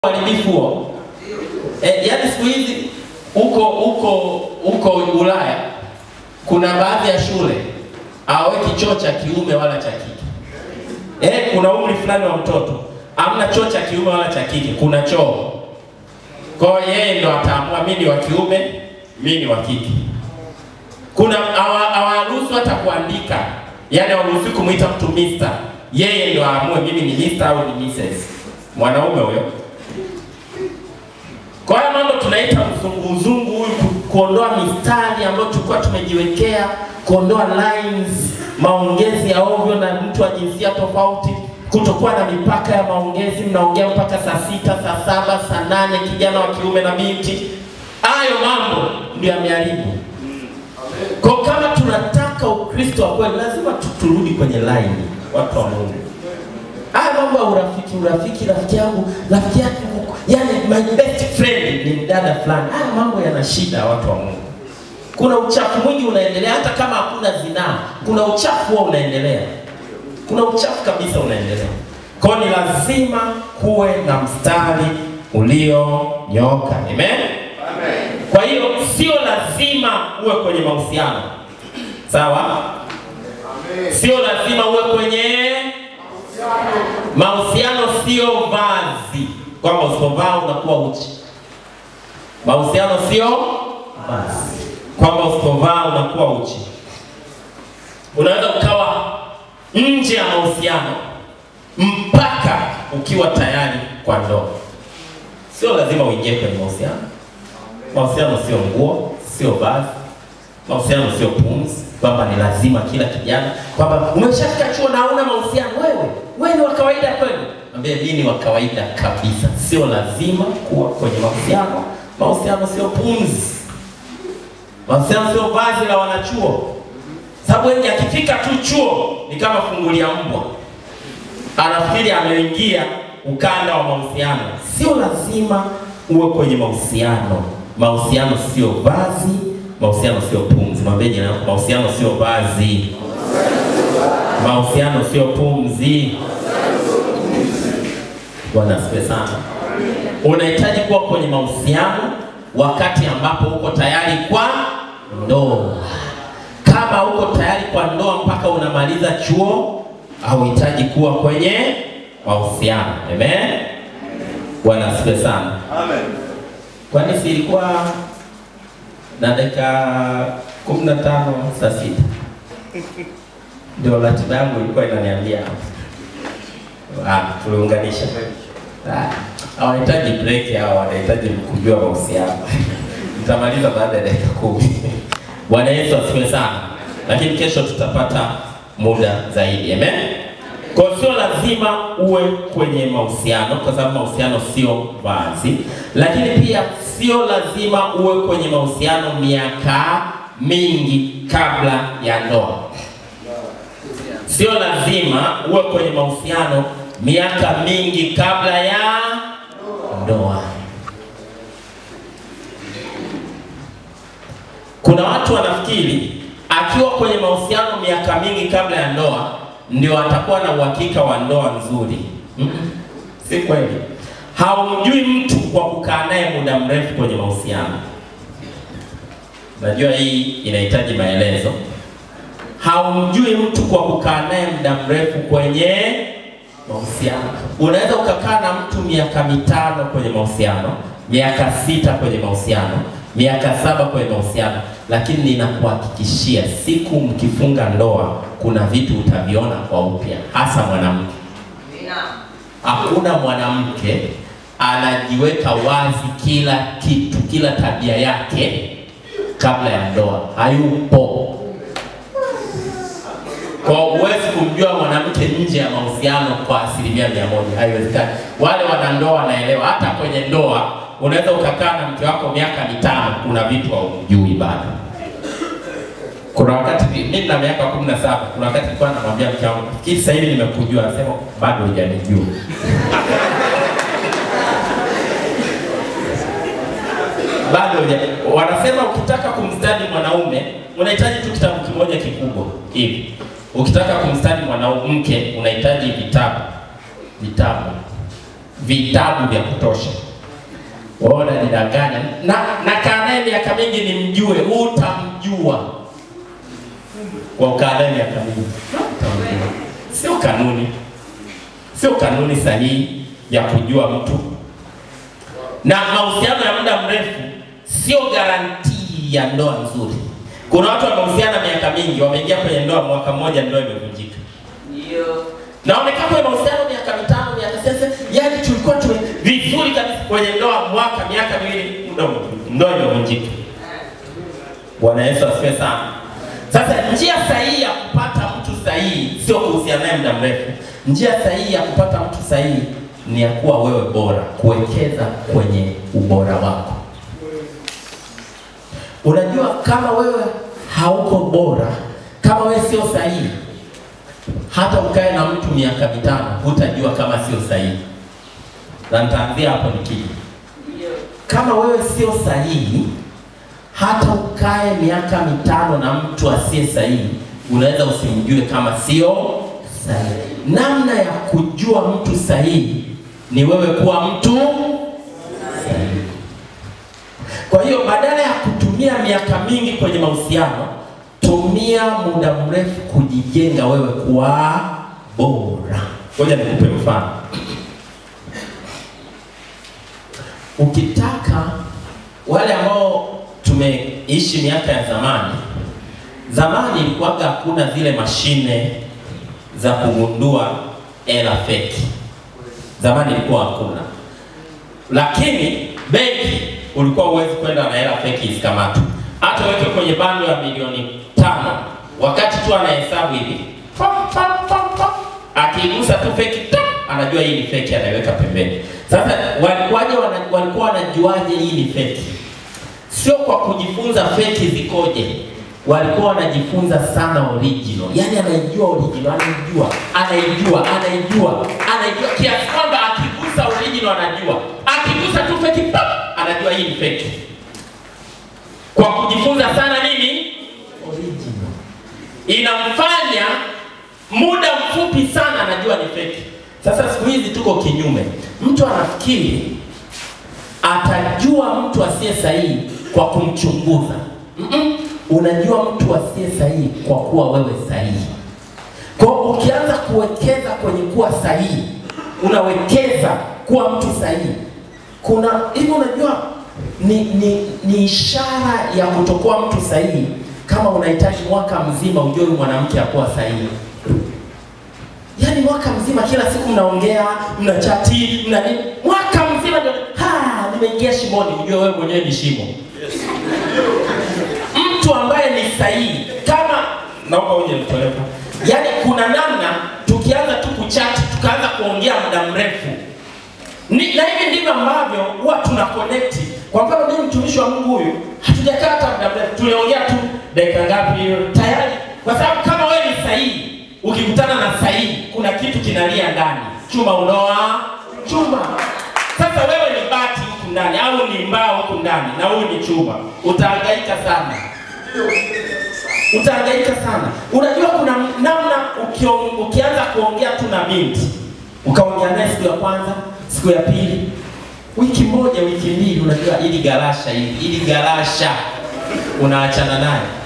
uharibifu huo. E, yaani siku hizi huko huko huko Ulaya kuna baadhi ya shule hawaweki choo cha kiume wala cha kike. Eh, kuna umri fulani wa mtoto hamna choo cha kiume wala cha kike, kuna choo. Kwa hiyo yeye ndo ataamua mimi ni wa kiume, mimi ni wa kike. Kuna hawaruhusu hata kuandika, yaani hawaruhusi kumuita mtu mister. Yeye ndo aamue mimi ni mister au ni mrs. Mwanaume huyo. Kwa hiyo mambo tunaita mzunguzungu huyu, ku- kuondoa mistari ambayo tulikuwa tumejiwekea, kuondoa lines, maongezi ya ovyo na mtu wa jinsia tofauti, kutokuwa na mipaka ya maongezi, mnaongea mpaka saa sita, saa saba, saa nane, kijana wa kiume na binti. Hayo mambo ndio yameharibu. Kwa kama tunataka Ukristo wa kweli, lazima tu- turudi kwenye line, watu wa Mungu. Haya mambo ya urafiki, urafiki, rafiki yangu, rafiki yangu, yani my best friend ni mdada fulani. Haya mambo yana shida, watu wa Mungu. Kuna uchafu mwingi unaendelea, hata kama hakuna zinaa, kuna uchafu huo unaendelea, kuna uchafu kabisa unaendelea. Kwa hiyo ni lazima kuwe na mstari ulionyooka. Amen. Kwa hiyo sio lazima uwe kwenye mahusiano, sawa? Sio lazima uwe kwenye Mahusiano sio vazi, kwamba usipovaa unakuwa uchi. Mahusiano sio vazi, kwamba usipovaa unakuwa uchi. Unaweza ukawa nje ya mahusiano mpaka ukiwa tayari kwa ndoa. Sio lazima uingie kwenye mahusiano. Mahusiano sio nguo, sio vazi. Mahusiano sio pumzi, kwamba ni lazima kila kijana, kwamba umeshafika chuo na una mahusiano wewe, wewe ni wa kawaida kweli. Mwambie mimi ni wa kawaida kabisa, sio lazima kuwa kwenye mahusiano. Mahusiano sio pumzi, mahusiano sio vazi la wanachuo, sababu wengi akifika tu chuo ni kama fungulia mbwa, anafikiri ameingia ukanda wa mahusiano. Sio lazima uwe kwenye mahusiano. Mahusiano sio vazi, mahusiano sio pumzi. Mwambie jirani yako, mahusiano sio vazi, mahusiano sio pumzi. Bwana asifiwe sana. Unahitaji kuwa kwenye mahusiano wakati ambapo uko tayari kwa ndoa. Kama uko tayari kwa ndoa mpaka unamaliza chuo, hauhitaji kuwa kwenye mahusiano. Amen. Bwana asifiwe sana. Amen. Kwani si ilikuwa na dakika kumi na tano saa sita ndio ratiba yangu ilikuwa inaniambia. Ah, tuliunganisha. Ah, hawahitaji break hao, wanahitaji kujua mahusiano. Nitamaliza baada ya dakika kumi. Bwana Yesu asifiwe sana, lakini kesho tutapata muda zaidi. Amen. Kwa hiyo sio lazima uwe kwenye mahusiano, kwa sababu mahusiano sio vazi, lakini pia sio lazima uwe kwenye mahusiano miaka mingi kabla ya ndoa. Sio lazima uwe kwenye mahusiano miaka mingi kabla ya ndoa. Kuna watu wanafikiri akiwa kwenye mahusiano miaka mingi kabla ya ndoa ndio atakuwa na uhakika wa ndoa nzuri. Mm-mm. Si kweli. Haumjui mtu kwa kukaa naye muda mrefu kwenye mahusiano. Najua hii inahitaji maelezo. Haumjui mtu kwa kukaa naye muda mrefu kwenye mahusiano. Unaweza ukakaa na mtu miaka mitano kwenye mahusiano, miaka sita kwenye mahusiano, miaka saba kwenye mahusiano, lakini ninakuhakikishia siku mkifunga ndoa, kuna vitu utaviona kwa upya, hasa mwanamke. Hakuna mwanamke anajiweka wazi kila kitu, kila tabia yake kabla ya ndoa, hayupo. Kwa huwezi kumjua mwanamke nje ya mahusiano kwa asilimia mia moja, haiwezekani. Wale wanandoa wanaelewa, hata kwenye ndoa unaweza ukakaa na mke wako miaka mitano, kuna vitu haumjui bado. Kuna wakati mimi na miaka kumi na saba, kuna wakati nilikuwa namwambia mke wangu, fikiri sasa hivi nimekujua, anasema bado hujanijua. bado huja. Wanasema ukitaka kumstadi mwanaume unahitaji tu kitabu kimoja kikubwa hivi. Ukitaka kumstadi mwanamke unahitaji vitabu vitabu vitabu vya kutosha. Wewe unanidanganya na na kaa naye miaka mingi nimjue, utamjua kwa ukaa naye miaka mingi utamjua. Sio kanuni, sio kanuni sahihi ya kujua mtu, na mahusiano ya muda mrefu sio garantii ya ndoa nzuri. Kuna watu wamehusiana miaka mingi, wameingia kwenye ndoa mwaka mmoja, ndoa imevunjika Ndio. na wamekaa kwenye mahusiano miaka mitano miaka sasa, yani tulikuwa tume vizuri kabisa kwenye ndoa mwaka miaka miwili, muda ume- ndoa imevunjika. Bwana Yesu asifiwe sana. Sasa njia sahihi ya kupata mtu sahihi sio kuhusiana naye muda mrefu. Njia sahihi ya kupata mtu sahihi ni ya kuwa wewe bora, kuwekeza kwenye ubora wako. Unajua, kama wewe hauko bora, kama wewe sio sahihi, hata ukae na mtu miaka mitano hutajua kama sio sahihi, na nitaanzia hapo nikija. Ndio. Kama wewe sio sahihi, hata ukae miaka mitano na mtu asiye sahihi, unaweza usimjue kama sio sahihi. Namna ya kujua mtu sahihi ni wewe kuwa mtu sahihi. Kwa hiyo badala ya kutumia miaka mingi kwenye mahusiano, tumia muda mrefu kujijenga wewe kuwa bora. Ngoja nikupe mfano. Ukitaka wale ambao tumeishi miaka ya zamani, zamani ilikuwaga hakuna zile mashine za kugundua hela feki. Zamani ilikuwa hakuna, lakini benki ulikuwa huwezi kwenda na hela feki isikamatwe. Hata weke kwenye bando ya milioni tano, wakati tu anahesabu hivi pam, pam, pam, pam, akigusa tu feki tap, anajua hii ni feki, anaiweka pembeni. Sasa walikuwaje? wana- Walikuwa wanajuaje hii ni feki? Sio kwa kujifunza feki zikoje, walikuwa wanajifunza sana original. Yani anaijua original, anaijua, anaijua, anaijua, anaijua kiasi kwamba akigusa original anajua, akigusa tu feki pap, anajua hii ni feki. Kwa kujifunza sana nini? Original. Inamfanya muda mfupi sana anajua ni feki. Sasa siku hizi tuko kinyume, mtu anafikiri atajua mtu asiye sahihi kwa kumchunguza. Mm-mm. Unajua mtu asiye sahihi kwa kuwa wewe sahihi. Kwa hiyo ukianza kuwekeza kwenye kuwa sahihi, unawekeza kuwa mtu sahihi. Kuna hivi, unajua ni, ni, ni ishara ya kutokuwa mtu sahihi kama unahitaji mwaka mzima ujue huyu mwanamke akuwa sahihi. Yaani mwaka mzima kila siku mnaongea, mnachati, mna nini? Mwaka mzima ndio ha, nimeingia shimoni, mjue wewe mwenyewe ni shimo. Mtu ambaye ni sahihi kama naomba uje nitolepa. Yaani kuna namna tukianza tu kuchati, tukaanza kuongea muda mrefu. Ni, na hivi ndivyo ambavyo huwa tuna connect. Kwa mfano mimi mtumishi wa Mungu huyu hatujakaa hata muda mrefu, tuliongea tu dakika ngapi hiyo tayari, kwa sababu kama wewe ni sahihi, ukikutana na sahihi, kuna kitu kinalia ndani, chuma unoa chuma. Sasa wewe ni bati huku ndani au ni mbao huku ndani na huyu ni chuma, utahangaika sana utahangaika sana. Unajua kuna namna ukio, ukianza kuongea tu na binti ukaongea naye siku ya kwanza, siku ya pili, wiki moja, wiki mbili, unajua ili garasha hili ili garasha unaachana naye